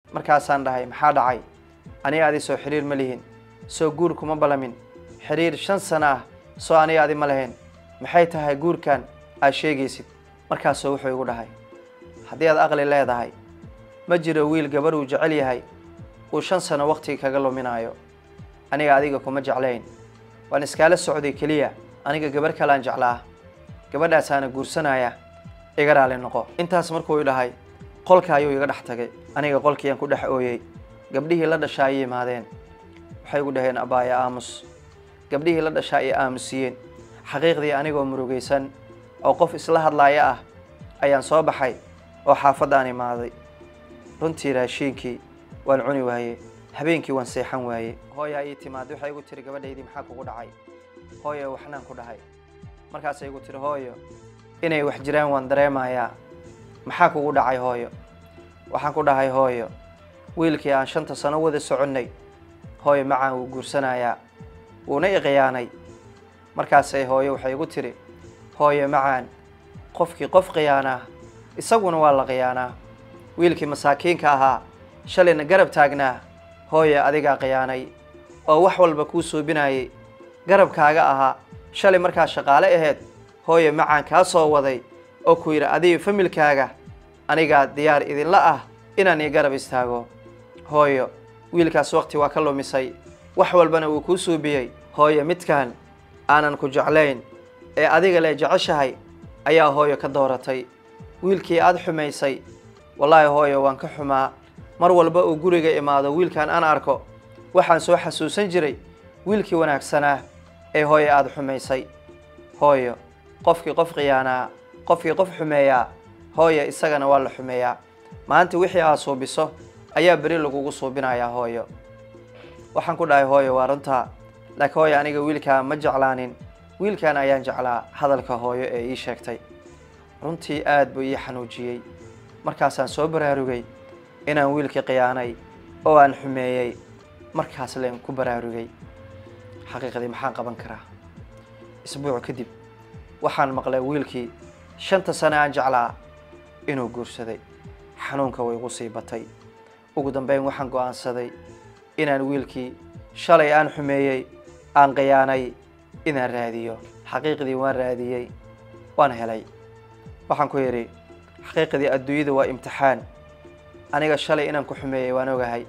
markaasaan dhahay maxaa dhacay aniga adi soo xiriir ma lihin soo guur kuma balamin xiriir shan sano ah soo aniga adi ma lahayn maxay tahay guurkan aad sheegaysid markaasuu wuxuu igu dhahay haddii aad aqli leedahay ma jiro wiil gabarh uu jecel yahay uu shan sano waqtiga kaga luminaayo aniga adiga kuma jeclayn waan iskaala socday keliya aniga gabarh kalean jeclaa gabadhaasaana guursanaya iga raali noqo intaas markuu i dhahay qolka ayuu iga dhex tagay aniga qolkiiyaan ku dhex ooyey gabdhihii la dhashaa ay yimaadeen waxay igu dhaheen abaaya aamus gabdhihii la dhashaa ay aamusiyeen xaqiiqdii anigoo murugaysan oo qof isla hadlaaya ah ayaan soo baxay oo xaafadaan imaaday runtii raashiinkii waan cuni waayey habeenkii waan seexan waayey hooyaa ii timaad waxay igu tiri gabadhaydii maxaa kugu dhacay hooyo waxnaan ku dhahay markaasay igu tiri hooyo inay wax jiraan waan dareemayaa maxaa kugu dhacay hooyo waxaan ku dhahay hooyo wiilkii aan shanta sano wada soconnay hooyo macaan wuu guursanayaa wuuna i khiyaanay markaasay hooyo waxay igu tiri hooyo macaan qofkii qof khiyaanaa isaguna waa la khiyaanaa wiilkii masaakiinka ahaa shalayna garab taagnaa hooyo adigaa khiyaanay oo wax walba kuu suubinayay garabkaaga ahaa shalay markaa shaqaale aheyd hooyo macaan kaa soo waday oo ku yidhi adiga familkaaga anigaa diyaar idinla ah inaan ii garab istaago hooyo wiilkaas waqti waa ka lumisay wax walbana wuu kuu suubiyey hooyo midkaan aanan ku jeclayn ee adiga le jeceshahay ayaa hooyo ka dooratay wiilkii aada xumaysay wallaahi hooyo waan ka xumaa mar walba uu guriga imaado wiilkan aan arko waxaan soo xasuusan jiray wiilkii wanaagsanaa ee hooyo aada xumaysay hooyo qofkii qof khiyaanaa qofkii qof xumeeyaa hooyo isagana waa la xumeeyaa maanta wixii aad suubiso ayaa beri lagugu suubinayaa hooyo waxaan ku dhahay hooyo waa runtaa laakiin hooyo aniga wiilkaa ma jeclaanin wiilkan ayaan jeclaa hadalka hooyo ee ii sheegtay runtii aad buu ii xanuujiyey markaasaan soo baraarugay inaan wiilkii khiyaanay oo aan xumeeyey markaas leen ku baraarugay xaqiiqdii maxaan qaban karaa isbuuc kadib waxaan maqlay wiilkii shanta sane aan jeclaa inuu guursaday xanuunka way igu sii batay ugu dambeyn waxaan go'aansaday inaan wiilkii shalay aan xumeeyey aan khiyaanay inaan raadiyo xaqiiqdii waan raadiyey waan helay waxaan ku yidhi xaqiiqdii adduunyada waa imtixaan aniga shalay inaan ku xumeeyey waan ogahay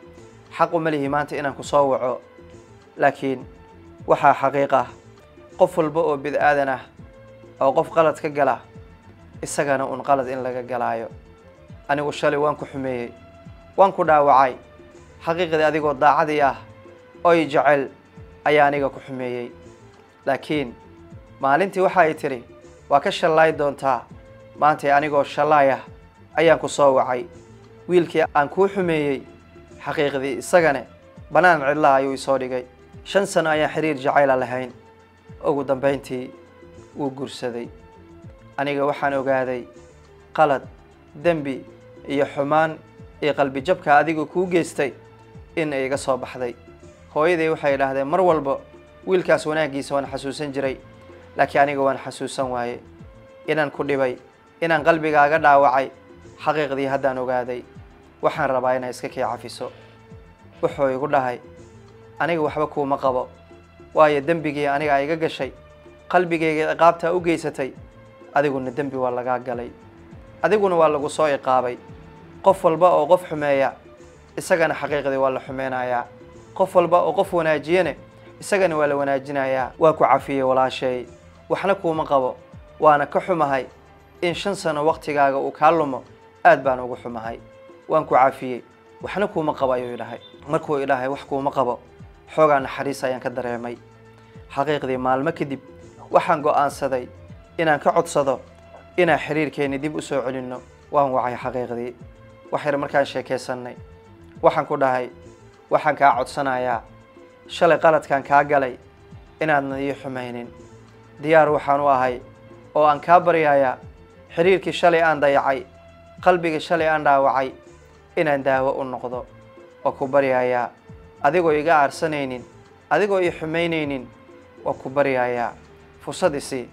xaq uma lihi maanta inaan ku soo waco laakiin waxaa xaqiiq ah qof walba oo bid-aadan ah oo qof qalad ka gala isagana un qalad in laga galaayo anigu shalay waan ku xumeeyey waan ku dhaawacay xaqiiqdii adigoo daacadii ah oy jecel ayaa aniga ku xumeeyey laakiin maalintii waxa ay tidhi waa ka shallaay doontaa maantay anigoo shallaay ah ayaan ku soo wacay wiilkii aan kuu xumeeyey xaqiiqdii isagane bannaan cidlaha ayuu isoo dhigay shan sano ayaan xiriir jacayla lahayn ugu dambayntii wuu guursaday aniga waxaan ogaaday qalad dembi iyo xumaan iyo qalbi jabka adigu kuu geystay in ay iga soo baxday hooyaday waxay idhaahdeen mar walba wiilkaas wanaaggiisa waan xasuusan jiray laakiin aniga waan xasuusan waaye inaan ku dhibay inaan qalbigaaga dhaawacay xaqiiqdii haddaan ogaaday waxaan rabaa inay iska kii cafiso wuxuu igu dhahay aniga waxba kuuma qabo waayo dembigii aniga iga gashay qalbigayga ciqaabtaa u geysatay adiguna dembi waa lagaa galay adiguna waa lagu soo iqaabay qof walba oo qof xumeeya isagana xaqiiqdii waa la xumeynayaa qof walba oo qof wanaajiyane isagana waa la wanaajinayaa waa ku cafiyey walaashay waxna kuuma qabo waana ka xumahay in shan sano waktigaaga uu kaa lumo aad baan ugu xumahay waan ku cafiyey waxna kuuma qabo ayuu idhahay markuu idhahay wax kuuma qabo xoogaa naxariis ayaan ka dareemay xaqiiqdii maalmo kadib waxaan go'aansaday inaan ka codsado inaan xiriirkeenni dib u soo celinno waan wacay xaqiiqdii wax yar markaan sheekaysannay waxaan ku dhahay waxaan kaa codsanayaa shalay qaladkaan kaa galay inaadna ii xumaynin diyaar waxaan u ahay oo aan kaa baryayaa xiriirkii shalay aan dayacay qalbiga shalay aan dhaawacay inaan daawo u noqdo waa ku baryayaa adigoo iga aarsanaynin adigoo ii xumaynaynin waa ku baryayaa fursad isii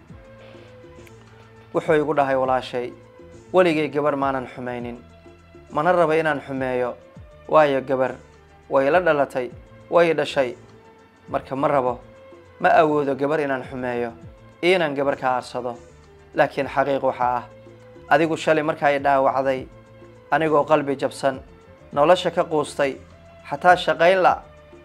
wuxuu igu dhahay walaashay weligay gabarh maanan xumaynin mana raba inaan xumeeyo waayo gabar way la dhalatay way dhashay marka ma rabo ma awoodo gabar inaan xumeeyo inaan gabar ka aarsado laakiin xaqiiq waxaa ah adigu shalay marka ay dhaawacday anigoo qalbi jabsan nolosha ka quustay xataa shaqayn la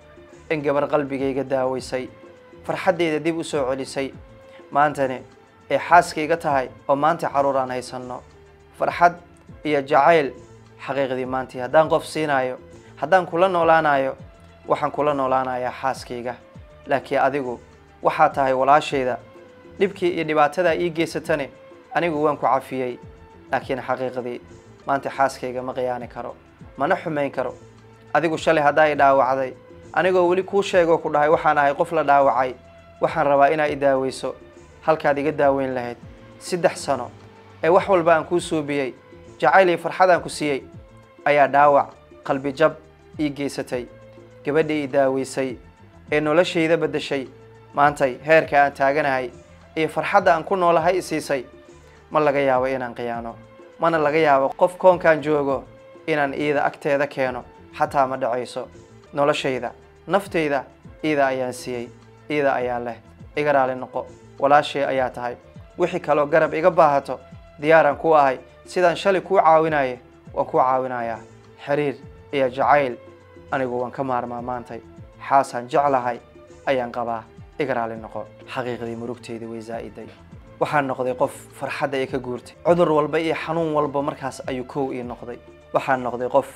in gabar qalbigayga daawaysay farxaddayda dib u soo celisay maantani ee xaaskayga tahay oo maanta carruur aan haysanno farxad iyo jacayl xaqiiqdii maantii haddaan qof siinaayo haddaan kula noolaanayo waxaan kula noolaanayaa xaaskayga laakiin adigu waxaa tahay walaashayda dhibkii iyo dhibaatadaa ii geysatane anigu waan ku cafiyey laakiin xaqiiqdii maanta xaaskayga ma khiyaani karo mana xumayn karo adigu shalay haddaa i dhaawacday anigoo weli kuu sheegoo ku dhahay waxaan ahay qof la dhaawacay waxaan rabaa inaa i daaweyso halkaad iga daaweyn lahayd saddex sano ee wax walba aan kuu suubiyey jacayl iyo farxad aan ku siiyey ayaa dhaawac qalbi jab ii geysatay gabadhii i daaweysay ee noloshayda beddeshay maantay heerka aan taaganahay iyo farxadda aan ku noolahay i siisay ma laga yaabo inaan khiyaano mana laga yaabo qof koonkaan joogo inaan iida agteeda keeno xataa ma dhacayso noloshayda naftayda iida ayaan siiyey iida ayaa leh iga raali noqo walaashay ayaa tahay wixii kaloo garab iga baahato diyaaraan ku ahay sidaan shalay kuu caawinaye waan kuu caawinayaa xiriir iyo jacayl anigu waan ka maarmaa maantay xaasaan jeclahay ayaan qabaa iga raali noqo xaqiiqdii murugtayda way zaa'iday waxaan noqday qof farxadda ay ka guurtay cudur walba iyo xanuun walba markaas ayuu kow ii noqday waxaan noqday qof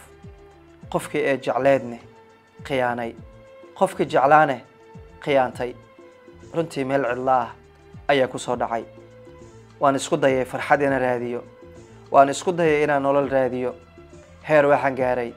qofkii ee jecleedne khiyaanay qofkii jeclaane khiyaantay runtii meel cidla ah ayaa ku soo dhacay waan isku dayay farxad inaan raadiyo waan isku dayay inaan nolol raadiyo heer waxaan gaaray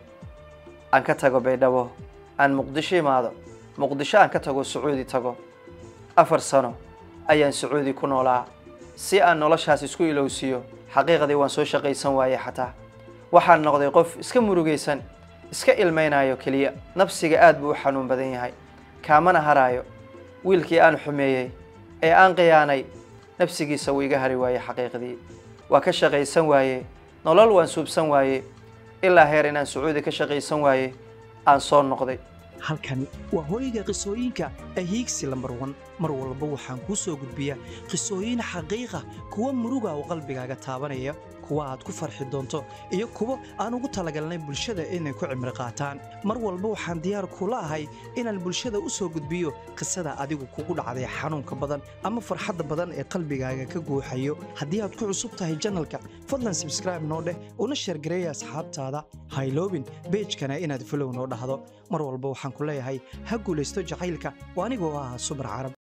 aan ka tago baydhabo aan muqdisho imaado muqdisho aan ka tago sacuudi tago afar sano ayaan sacuudi ku noolaa si aan noloshaas isku ilowsiiyo xaqiiqdii waan soo shaqaysan waayey xataa waxaan noqday qof iska murugaysan iska ilmaynayo keliya nafsiga aad buu u xanuun badan yahay kaamana haraayo wiilkii aan xumeeyey ee aan khiyaanay nafsigiisa wuu iga hari waayey xaqiiqdii waa ka shaqaysan waaye nolol waan suubsan waaye ilaa heer inaan sacuudi ka shaqaysan waaye aan soo noqday halkani waa hooyga qisooyinka ee hiigsi lambar wan mar walba waxaan kuu soo gudbiyaa qisooyin xaqiiqa kuwa muruga oo qalbigaaga taabanaya kuwa aad ku farxi doonto iyo kuwo aan ugu talagalnay bulshada inay ku cimri qaataan mar walba waxaan diyaar kula ahay inaan bulshada u soo gudbiyo qisada adigu kugu dhacday xanuunka badan ama farxadda badan ee qalbigaaga ka guuxayo haddii aad ku cusub tahay janalka fadlan sabskraibe noo dheh una sheergareeya asxaabtaada hayloobin beejkana inaad folow noo dhahdo mar walba waxaan ku leeyahay ha guulaysto jacaylka oo anigoo ah subar carab